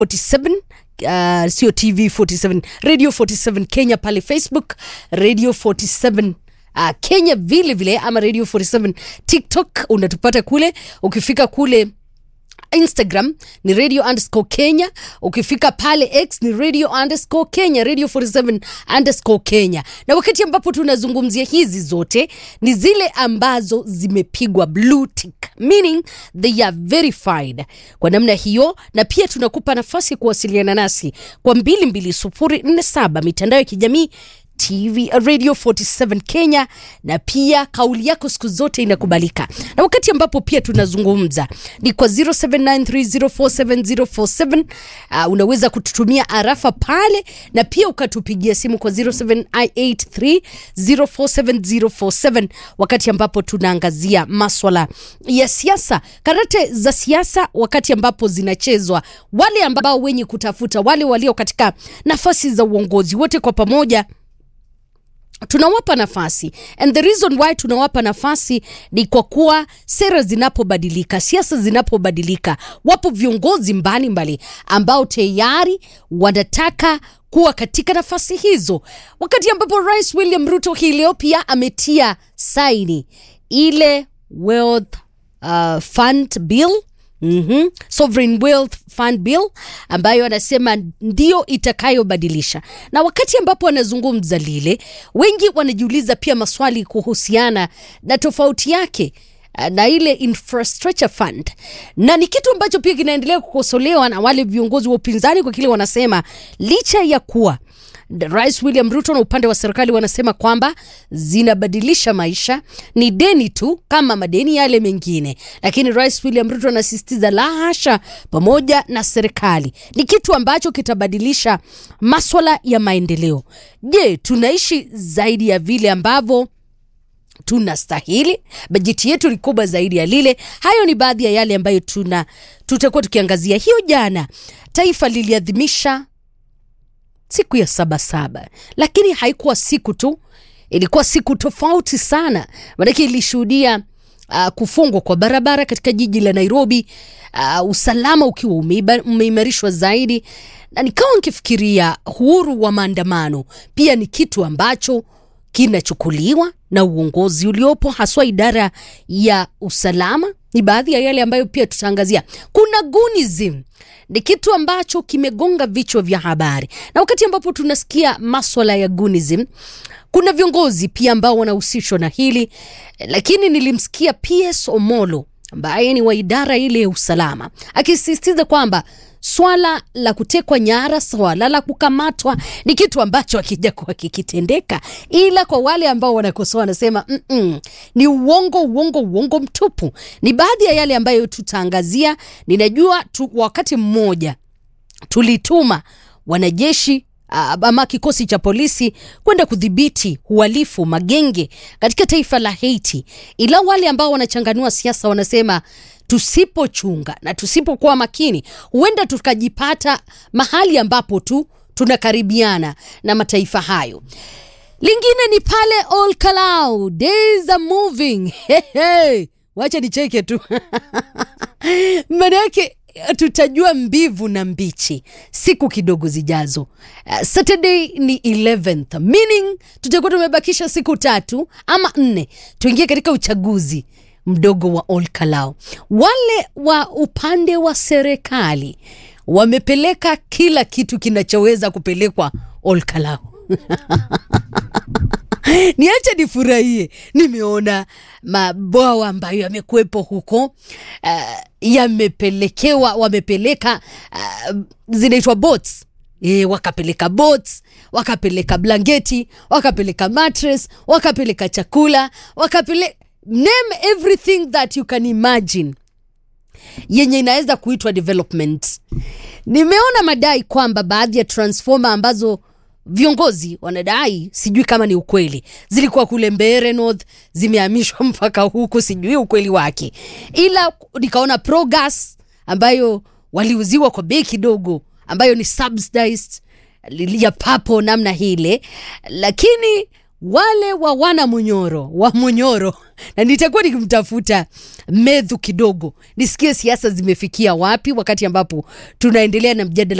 47 uh, sio tv 47 radio 47 kenya pale facebook radio 47 Uh, kenya vile vile ama radio 47 tiktok unatupata kule ukifika kule instagram ni radio underscore kenya ukifika pale x ni radio underscore kenya radio 47 underscore kenya na wakati ambapo tunazungumzia hizi zote ni zile ambazo zimepigwa blue tick meaning they are verified kwa namna hiyo na pia tunakupa nafasi ya kuwasiliana nasi kwa 22047 mitandao ya kijamii TV Radio 47 Kenya, na pia kauli yako siku zote inakubalika. Na wakati ambapo pia tunazungumza ni kwa 0793047047 uh, unaweza kututumia arafa pale na pia ukatupigia simu kwa 0783047047 wakati ambapo tunaangazia maswala ya siasa, karate za siasa, wakati ambapo zinachezwa, wale ambao wenye kutafuta, wale walio katika nafasi za uongozi, wote kwa pamoja tunawapa nafasi and the reason why tunawapa nafasi ni kwa kuwa sera zinapobadilika siasa zinapobadilika wapo viongozi mbalimbali ambao tayari wanataka kuwa katika nafasi hizo wakati ambapo rais william ruto hii leo pia ametia saini ile wealth uh, fund bill Mm-hmm. Sovereign Wealth Fund Bill ambayo anasema ndio itakayobadilisha, na wakati ambapo anazungumza lile, wengi wanajiuliza pia maswali kuhusiana na tofauti yake uh, na ile infrastructure fund, na ni kitu ambacho pia kinaendelea kukosolewa na wale viongozi wa upinzani kwa kile wanasema licha ya kuwa Rais William Ruto na upande wa serikali wanasema kwamba zinabadilisha maisha, ni deni tu kama madeni yale mengine, lakini Rais William Ruto anasisitiza la hasha, pamoja na serikali ni kitu ambacho kitabadilisha maswala ya maendeleo. Je, tunaishi zaidi ya vile ambavyo tunastahili? Bajeti yetu ni kubwa zaidi ya lile. Hayo ni baadhi ya yale ambayo tuna tutakuwa tukiangazia. Hiyo jana taifa liliadhimisha siku ya sabasaba, lakini haikuwa siku tu, ilikuwa siku tofauti sana, maanake ilishuhudia uh, kufungwa kwa barabara katika jiji la Nairobi, uh, usalama ukiwa umeiba- umeimarishwa zaidi, na nikawa nikifikiria uhuru wa maandamano pia ni kitu ambacho kinachukuliwa na uongozi uliopo haswa idara ya usalama. Ni baadhi ya yale ambayo pia tutaangazia. Kuna gunism ni kitu ambacho kimegonga vichwa vya habari, na wakati ambapo tunasikia maswala ya gunism, kuna viongozi pia ambao wanahusishwa na hili, lakini nilimsikia PS Omolo ambaye ni wa idara ile ya usalama akisisitiza kwamba swala la kutekwa nyara, swala la kukamatwa ni kitu ambacho akija kuwa kikitendeka, ila kwa wale ambao wanakosoa wanasema mm-mm, ni uongo, uongo, uongo mtupu. Ni baadhi ya yale ambayo tutaangazia. Ninajua tu, wakati mmoja tulituma wanajeshi ah, ama kikosi cha polisi kwenda kudhibiti uhalifu magenge katika taifa la Haiti, ila wale ambao wanachanganua siasa wanasema tusipochunga na tusipokuwa makini, huenda tukajipata mahali ambapo tu tunakaribiana na mataifa hayo. Lingine ni pale Ol Kalou, days are moving. Hey, hey. Wacha nicheke tu maana yake tutajua mbivu na mbichi siku kidogo zijazo. Uh, Saturday ni 11th meaning tutakuwa tumebakisha siku tatu ama nne tuingie katika uchaguzi mdogo wa Ol Kalou. Wale wa upande wa serikali wamepeleka kila kitu kinachoweza kupelekwa Ol Kalou. niache nifurahie. Nimeona mabwawa ambayo yamekuwepo huko uh, yamepelekewa, wamepeleka uh, zinaitwa boats E, wakapeleka boats, wakapeleka blanketi, wakapeleka mattress, wakapeleka chakula, wakapeleka name everything that you can imagine yenye inaweza kuitwa development. Nimeona madai kwamba baadhi ya transformer ambazo viongozi wanadai, sijui kama ni ukweli, zilikuwa kule Mbeere North, zimehamishwa mpaka huku, sijui ukweli wake, ila nikaona Progas ambayo waliuziwa kwa bei kidogo, ambayo ni subsidized ya papo namna hile, lakini wale wa wana Munyoro wa Munyoro, na nitakuwa nikimtafuta Medhu kidogo nisikie siasa zimefikia wapi, wakati ambapo tunaendelea na mjadala